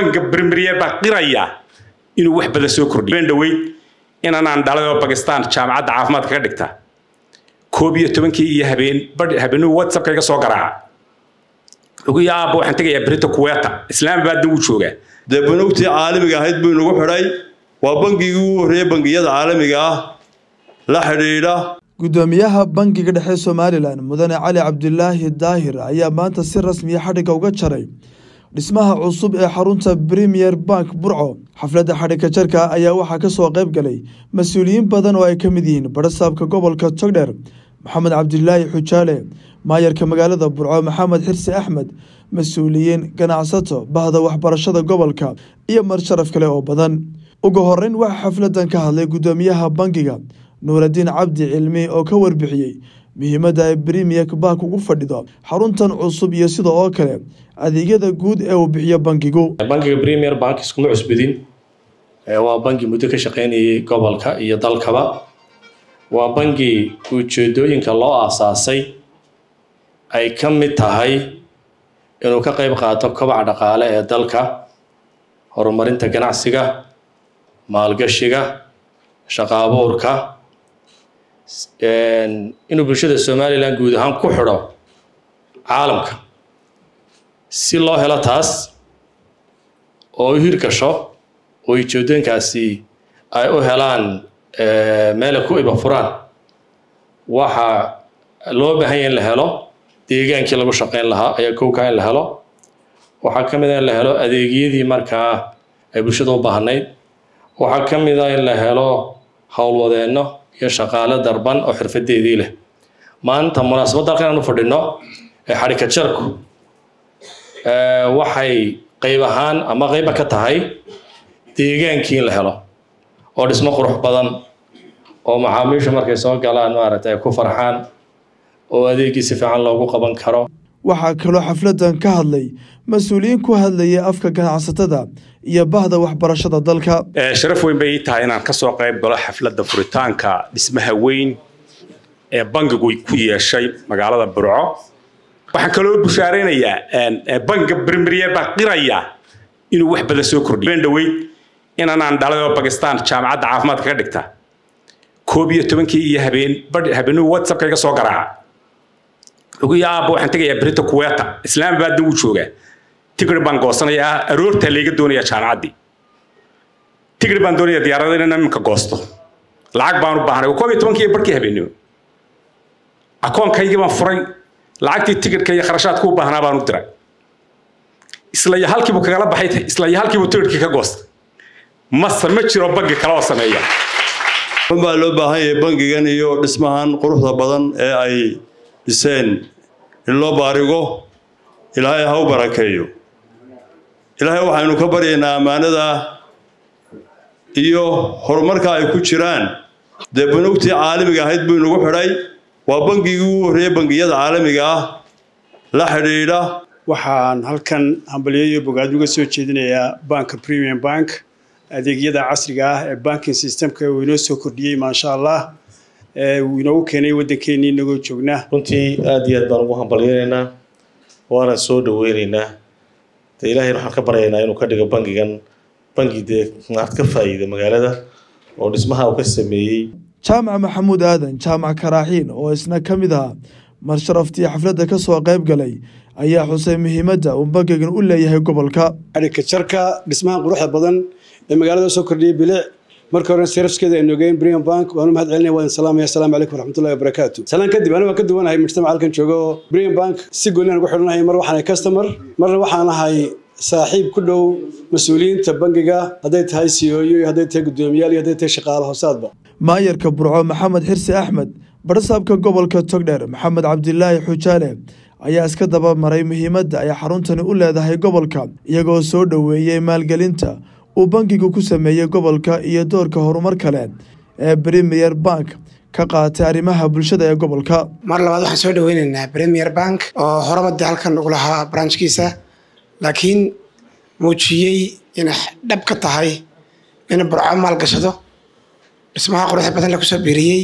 banka brimiyer baa qiraya inuu wax badan soo kordhiyo been dhaweyd inanaan dhalay oo bakistan jaamacadda caafimaadka ka dhigta koob iyo tobankii iyo habeen habeenuu whatsappka iga soo garaaca ugu yaaba waxaan tegayaa berita kuweeta islaamabadna wuu joogaa dee banugtii caalamiga ahayd buu inagu xidhay waa bangigii ugu horreeyey bangiyada caalamiga ah la xidhiidha gudoomiyaha bangiga dhexe somalilan mudane cali cabdilaahi daahir ayaa maanta si rasmiya xadhigga uga jaray dhismaha cusub ee xarunta premier bank burco xafladda xadhigka jarka ayaa waxaa ka soo qayb galay mas-uuliyiin badan oo ay ka mid yihiin barasaabka gobolka togdheer maxamed cabdilaahi xujaale maayarka magaalada burco maxamed xirsi axmed mas-uuliyiin ganacsato bahda waxbarashada gobolka iyo mar sharaf kale oo badan ugu horeyn waxaa xafladan ka hadlay gudoomiyaha bangiga nuuradiin cabdi cilmi oo ka warbixiyey muhiimadda ay brimier bank ugu fadhido xaruntan cusub iyo sida oo kale adeegyada guud ee uu bixiyo bankigu bankiga premier bank iskuma cusbidin waa banki muddo ka shaqaynayay gobolka iyo dalkaba waa banki ujeedooyinka loo aasaasay ay ka mid tahay inuu ka qayb qaato kobaca dhaqaale ee dalka horumarinta ganacsiga maalgashiga shaqo abuurka inuu bulshada somalilan guud ahaan ku xidho caalamka si loo helo taas oo u hirgasho oo ujeedooyinkaasi ay u helaan meelay ku iba furaan waxaa loo baahanya in la helo deegaankii lagu shaqayn lahaa ayaa kowkaa in la helo waxaa ka mid a in la helo adeegyadii markaa ay bulshada u baahnayd waxaa ka mid a in la helo howlwadeenno iyo shaqaale darban oo xirfadeedii leh maanta munaasabadda halkan aan u fadhino ee xadhika jarku waxay qayb ahaan ama qayba ka tahay deegaankii in la helo oo dhismo qurux badan oo macaamiishu markay soo galaan maaragtay ay ku farxaan oo adeegii si fiican loogu qaban karo waxaa kaloo xafladan ka hadlay mas-uuliyiin ku hadlayay afka ganacsatada iyo bahda waxbarashada dalka sharaf weyn bay ii tahay inaan ka soo qayb galo xafladda furitaanka dhismaha weyn ee bangigu ku yeeshay magaalada burco waxaan kaloo bushaaraynayaa banka brimiyer baa qiraya inuu wax badan soo kordhiyo been dhaweyd inanaan dhalay oo bakistan jaamacadda caafimaadka ka dhigta koob iyo tobankii iyo habeen habeenuu whatsappka iga soo garaaca ugu yaaba waxaan tegayaa berita kuweeta islaamabadna wuu joogaa tigir baan goosanayaa aroortaa layga doonayaa jaamacaddii tigir baan doonayaa diyaarada inaan iminka goosto lacag baan u baahnay koob iyo tobankii barkii habeenimo akoonkaygii baan furay lacagtii tigirka iyo kharashaadku u baahnaa baan u diray isla iyo halkiibuu kagala baxay isla iyo halkiibuu tigirkii ka goostay mase ma jiro bangi kale oo sameeya baa loo baahan yahay bangigan iyo dhismahan quruxda badan ee ay dhiseen in loo baarigo ilaahay ha u barakeeyo ilaahay waxaynu ka baryaynaa ammaanada iyo horumarka ay ku jiraan dee banugtii caalamiga ahayd buu inagu xidhay waa bangigii ugu horreeyey bangiyada caalamiga ah la xidhiidha waxaan halkan hambalyo iyo bogaad uga soo jeedinayaa banka premium bank adeegyada casriga ah ee banking systemka uu inoo soo kordhiyey maasha allah uu inoogu keenay waddankeennii inagoo joognaa runtii aada iyo aad baan ugu hambalyaynaynaa waana soo dhaweynaynaa de ilaahayna waxaan ka baryaynaa inuu ka dhigo bangigan bangi dee maad ka faa'iida magaalada oo dhismaha uu ka sameeyey jaamac maxamuud aadan jaamac karaaxiin oo isna ka mid ahaa mar sharaftii xafladda ka soo qayb galay ayaa xusay muhiimadda uu bangigan u leeyahay gobolka xadhigka jarka dhismaha quruxda badan ee magaalada soo kordhiyay bilic marka hore sarafskeeda aynu ogeyn brian bank waanu mahad celinaya waan salaamaya asalaamu calaykum waraxmatullahi wabarakaatu salaan kadib aniga waan ka duwanahay mujtamac halkan joogo brian bank si gooni aan ugu xidhanahay mar waxaan ahay customer marna waxaan ahay saaxiib ku dhow mas-uuliyiinta bangiga hadday tahay c o iyo hadday tahay guddoomiyaal iyo hadday tahay shaqaale hoosaadba maayarka burco maxamed xirsi axmed barsaabka gobolka togdheer maxamed cabdilaahi xujaale ayaa iska daba maray muhiimadda ay xaruntani u leedahay gobolka iyagoo soo dhoweeyey maalgelinta uu bankigu ku sameeyey gobolka iyo doorka horumar kale ee premier bank ka qaatay arrimaha bulshada ee gobolka mar labaad waxaan soo dhaweyneynaa premier bank oo horabadii halkan ugu lahaa branchkiisa laakiin muujiyey inay dhab ka tahay in burco maalgashado dhismaha quruxda badan lagu soo biiriyey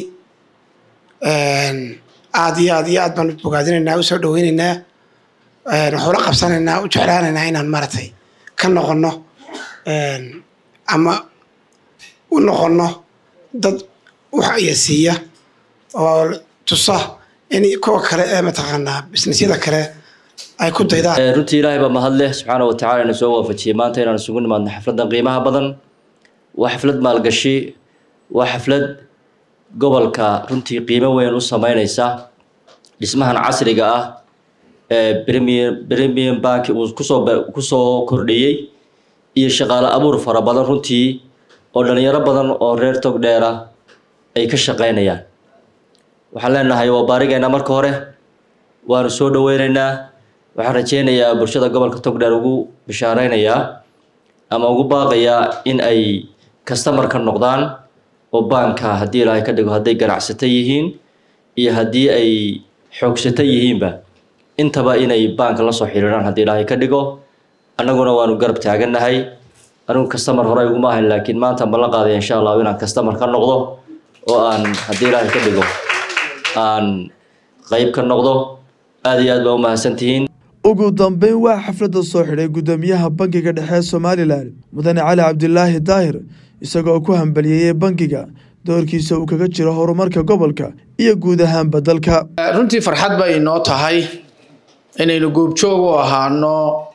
aad iyo aad iyo aad baan bogaadinaynaa u soo dhaweyneynaa waxuu la qabsanaynaa u jeclaanaynaa inaan maaragtay ka noqono ama u noqono dad wax aya siiya oo tusa in kuwa kale ee mataqaanaa bisnisyada kale ay ku daydaan runtii ilaahay baa mahad leh subxaana wa tacala ina soo waafajiyey maanta inaan isugu nimaadno xafladdan qiimaha badan waa xaflad maalgashi waa xaflad gobolka runtii qiimo weyn u sameyneysa dhismahan casriga ah ee premier premium bank uu kusoo kusoo kordhiyey iyo shaqaale abuur fara badan runtii oo dhalinyaro badan oo reer tog dheera ay ka shaqeynayaan waxaan leenahay waa baarigeena marka hore waanu soo dhaweyneynaa waxaan rajeynayaa bulshada gobolka togdheer ugu bishaareynaya ama ugu baaqayaa in ay customer ka noqdaan oo baanka haddii ilaahay ka dhigo hadday ganacsato yihiin iyo haddii ay xoogsato yihiinba intaba inay baanka la soo xiriiraan haddii ilaahay ka dhigo annaguna waanu garab taagannahay anigu customer hore iguma ahayn laakiin maanta ma la qaadaya insha allahu inaan customer ka noqdo oo aan haddii ilaahay ka dhigo aan qayb ka noqdo aada iyo aad baa u mahadsantihiin ugu dambeyn waa xafladda soo xidhay guddoomiyaha bangiga dhexe somalilan mudane cali cabdilaahi daahir isagoo ku hambaliyeeyey bangiga doorkiisa uu kaga jiro horumarka gobolka iyo guud ahaanba dalka runtii farxad bay inoo tahay inaynu goobjoog u ahaano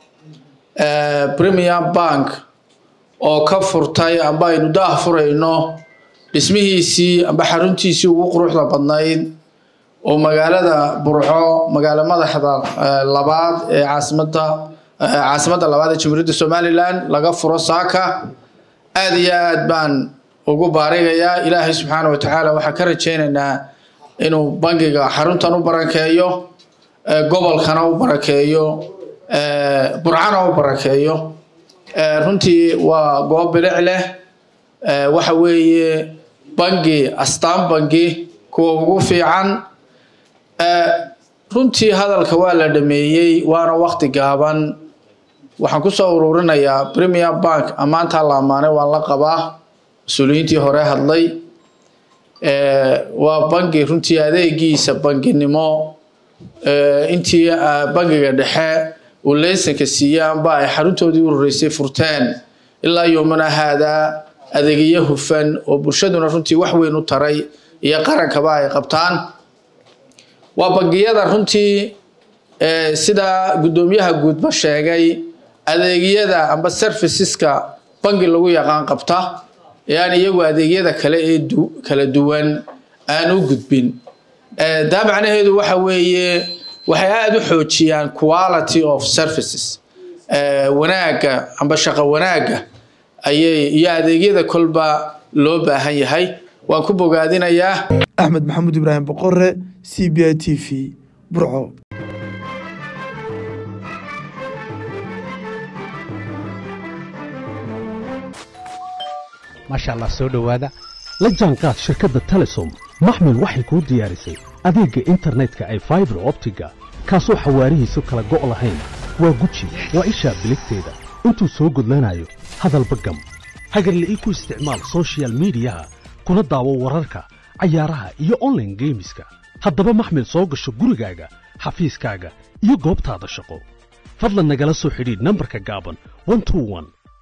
premium bank oo ka furtay amba aynu daah furayno dhismihiisii amba xaruntiisii ugu quruxda badnayd oo magaalada burco magaalo madaxda labaad ee caasimada caasimadda labaad ee jamhuuriyadda somalilan laga furo saaka aada iyo aad baan ugu baarigayaa ilaahay subxaana wa tacaala waxaan ka rajeynaynaa inuu bangiga xaruntan u barakeeyo gobolkana u barakeeyo burcana u barakeeyo runtii waa goob bilic leh waxa weeye bangi astaan bangi kuwa ugu fiican runtii hadalka waa la dhameeyey waana wakti gaaban waxaan kusoo ururinayaa premier bank ammaantaa la ammaanay waan la qabaa mas-uuliyiintii hore hadlay waa bangi runtii adeegiisa banginimo intii bangiga dhexe uu leysanka siiyey amba ay xaruntoodii u horeysay furteen ilaa yoomana haadaa adeegyo hufan oo bulshaduna runtii wax weyn u taray iyo qarankaba ay qabtaan waa bangiyada runtii sida guddoomiyaha guudba sheegay adeegyada amba serviceska bangi lagu yaqaan qabta ee aan iyagu adeegyada kale ee kala duwan aan u gudbin taa macnaheedu waxa weeye waxay aada u xoojiyaan quality of services wanaagga amba shaqo wanaagga ayay iyo adeegyada kolba loo baahan yahay waan ku bogaadinayaa axmed maxamuud ibraahim boqore c b i t v burco maasha allah soo dhowaada la jaanqaad shirkadda telesom maxmil waxay kuu diyaarisay adeegga internetka ay faibar optiga kaasoo xawaarihiisu kala go' lahayn waa guji waa ishaa biligteeda intuu soo gudlanayo hadalba gam hagarle ii ku isticmaal sochial midiyaha kuna daawo wararka cayaaraha iyo onlaine geemiska haddaba maxmil soo gasho gurigaaga xafiiskaaga iyo goobtaada shaqo fadlan nagala soo xidhiidh nambarka gaaban